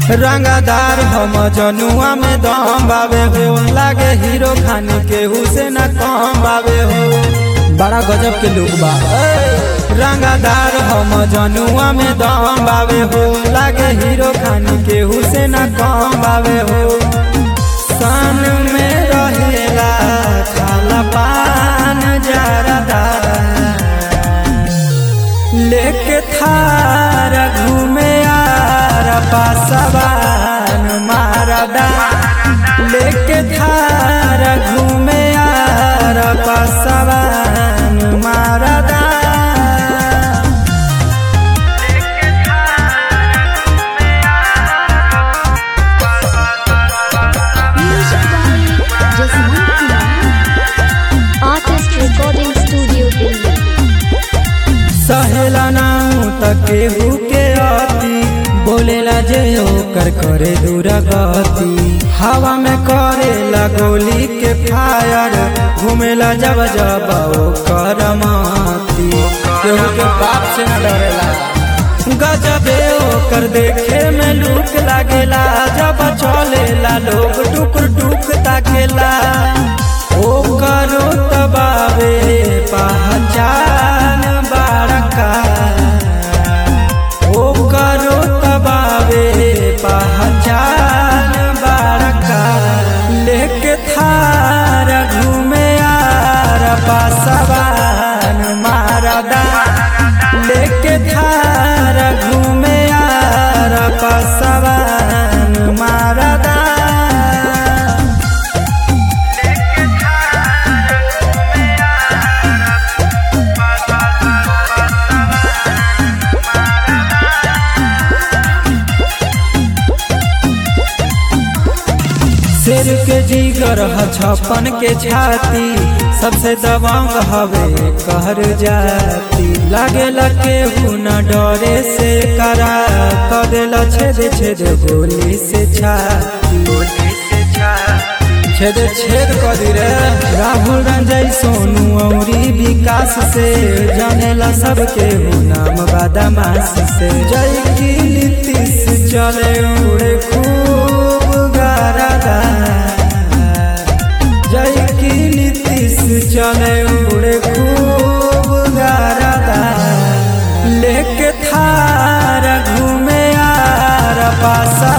रंगादार हम जनुआ में दम बावे हो लागे हीरो खानी केहू से न कम बावे हो बड़ा गजब के लोग बा रंगादार हम जनुआ में दम बावे हो लागे हीरो खानी केहू से न कम बावे हो सन में रहेला खाला पान जरदा लेके थार घूमे यार पासवान मारदा लेके थार घूमे यार पासवान मारदा Music by Jasmine Kumar. Artist Recording Studio Delhi. सहेला नाऊ त केहू के अति बोलेला जे ओकर करे दूर गति हवा में करेला गोली के फायर घूमेला जब जब ओकर माती केहू के बाप से न डरेला गजबे ओकर देखे में लूक लागेला जब चलेला लोग टुक टुक ताकेला ओकर तबावे पहचान बड़का ओकर तबावे पहचान बड़का लेके थार घूमे यार पासवान मारदा लेके थार घूमे यार पासवान मारदा शेर के जीगर ह छप्पन के छाती सबसे दबंग हवे कहर जाती लागेला केहू न डरे से करा कदेला छेद छेद गोली से छाती छेद छेद कर दी रे राहुल रंजय सोनू औरी विकास से जानेला सबके हो नाम बादामास से जय की नीतीश चले उड़े खूब गारदा जय की नीतीश चले उड़े खूब गारदा लेके थार घूमे यार पासा